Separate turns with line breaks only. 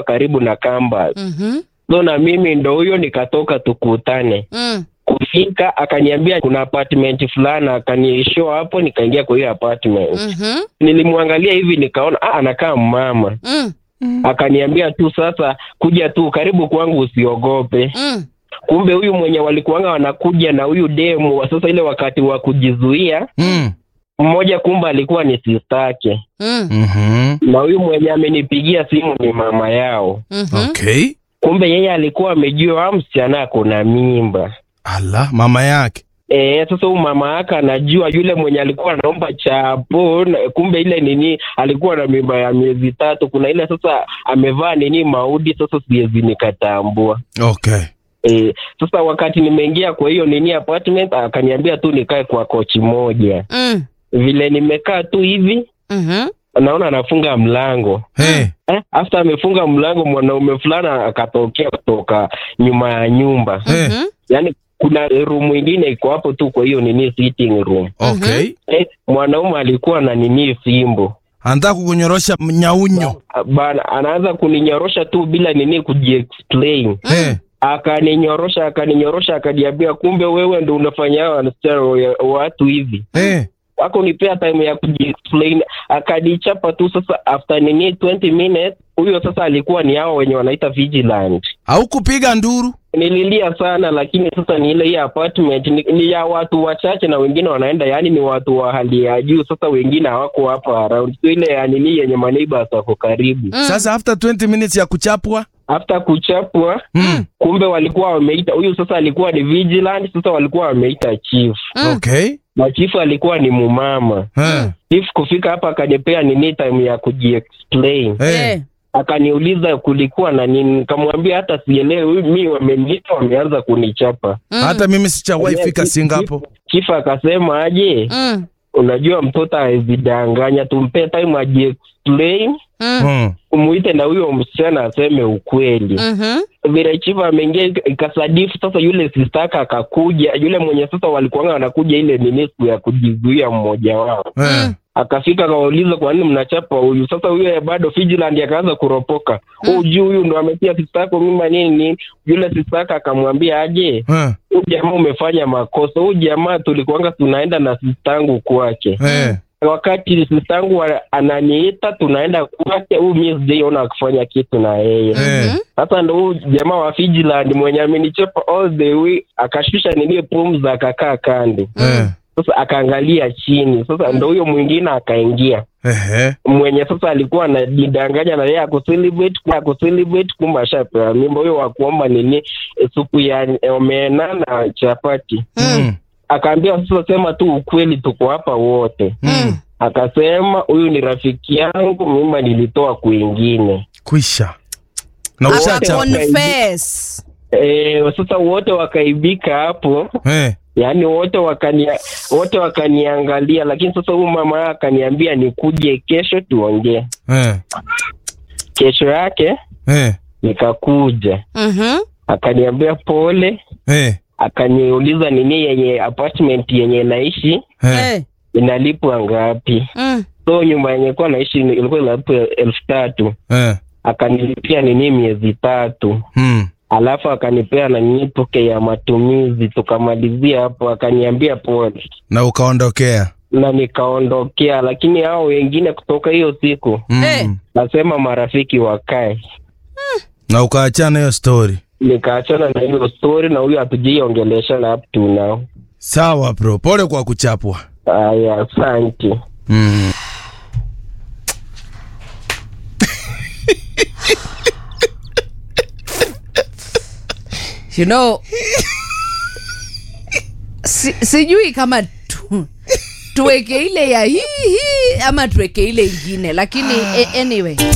karibu na campus.
Mhm.
So na mimi ndo huyo nikatoka tukutane.
Mm.
Kufika akaniambia kuna apartment fulani, akanishow hapo, nikaingia kwa hiyo apartment.
Mhm.
Nilimwangalia hivi nikaona ah, anakaa mama.
Mm.
Akaniambia tu sasa, kuja tu karibu kwangu, usiogope.
Mm.
Kumbe huyu mwenye walikuanga wanakuja na huyu demu wa sasa, ile wakati wa kujizuia,
Mm.
mmoja kumbe alikuwa ni sistake,
Mm.
Mhm.
na huyu mwenye amenipigia simu ni mama yao.
Mhm.
Okay.
Kumbe yeye alikuwa amejua wa msichana ako na mimba.
Ala, mama yake.
E, sasa huyu mama yake anajua yule mwenye alikuwa anaomba chapo, na- kumbe ile nini alikuwa na mimba ya miezi tatu. Kuna ile sasa amevaa nini maudi, sasa siwezi nikatambua.
Okay.
E, sasa wakati nimeingia kwa hiyo nini apartment, akaniambia tu nikae kwa kochi moja.
Mm.
Vile nimekaa tu hivi,
Mhm.
naona anafunga mlango
Hey.
eh, after amefunga mlango, mwanaume fulani akatokea kutoka nyuma ya nyumba
Hey.
Mhm.
yaani kuna room ingine iko hapo tu kwa hiyo nini sitting room
Okay.
eh, mwanaume alikuwa na nini fimbo
Anataka kukunyorosha nyaunyo.
bana anaanza kuninyorosha tu bila nini kujiexplain
Hey.
akaninyorosha akaninyorosha akaniambia kumbe wewe ndo unafanya wasichana wa- watu hivi
Hey.
akunipea time ya kujiexplain akanichapa tu sasa after nini 20 minutes huyo sasa alikuwa ni hao wenye wanaita vigilant
Au kupiga nduru.
nililia sana lakini sasa ni ile hii apartment ni, ni ya watu wachache na wengine wanaenda yani ni watu wa hali ya juu sasa wengine hawako hapa around sio ile ya nini yenye maneighbors wako karibu
Mm.
Sasa after 20 minutes ya kuchapwa.
after kuchapwa
Mm.
kumbe walikuwa wameita huyu sasa alikuwa ni vigilant sasa walikuwa wameita chief
Mm.
Okay.
na chief alikuwa ni mumama
Eh.
chief kufika hapa akanipea nini time ya kujiexplain
Eh.
Eh.
akaniuliza kulikuwa na nini nikamwambia hata sielewi mi wameniita wameanza kunichapa
Mm.
Hata mimi sichawahi fika
Chief-
Singapore.
chief akasema aje
Mm.
unajua mtoto awezidanganya tumpe time ajiexplain
Mm.
Mm.
umuite na huyo msichana aseme ukweli
Mhm.
vile chifu ameingia ika- ikasadifu sasa yule sistaka akakuja yule mwenye sasa walikuanga wanakuja ile nini siku ya kujizuia mmoja wao
Eh.
akafika akawauliza kwa nini mnachapa huyu sasa huyo bado Vigilant akaanza kuropoka huu juu huyu ndo ametia sistako mima nini nini yule sistaka akamwambia aje
Eh.
huyu jamaa umefanya makosa huyu jamaa tulikuanga tunaenda na sistangu kwake
Eh.
wakati sistangu wa- ananiita tunaenda kwake huyu mi sijaiona akifanya kitu na yeye
Eh.
sasa ndo huyu jamaa wa Vigilant mwenye amenichapa all the way akashusha nini pumzi akakaa kando
Eh.
sasa akaangalia chini sasa ndo huyo mwingine akaingia
Ehe.
mwenye sasa alikuwa anajidanganya na yeye akucelebrate akucelebrate kumbe ashapewa mimba huyo wa kuomba nini eh, supu ya omena na chapati
Mm.
akaambia sasa sema tu ukweli tuko hapa wote
Mm.
akasema huyu ni rafiki yangu mimba nilitoa kwingine
Kwisha. Na
Wote
ushachapa.
waka-
Confess.
e, sasa wote wakaibika hapo
Eh.
yaani wote wakania wote wakaniangalia lakini sasa huyu mama yake akaniambia nikuje kesho tuongee
Eh.
kesho yake
Eh.
nikakuja
Mhm.
akaniambia pole
Eh.
akaniuliza nini yenye apartment yenye naishi
Eh.
Eh.
inalipwa ngapi
Mm.
so nyumba yenye kuwa naishi ni- ilikuwa inalipwa elfu tatu
Eh.
akanilipia nini miezi tatu
Mm.
alafu akanipea na nini toke ya matumizi tukamalizia hapo akaniambia pole
Na ukaondokea.
na nikaondokea lakini hao wengine kutoka hiyo siku
Mm.
Eh.
nasema marafiki wakae
Na ukaachana hiyo story.
nikaachana na hiyo story na huyo hatujaiongeleshana up to now
Sawa bro. Pole kwa kuchapwa.
aya asante
Mm.
You know, si, sijui kama tu, tuweke ile ya hii hii ama tuweke ile ingine lakini eh, anyway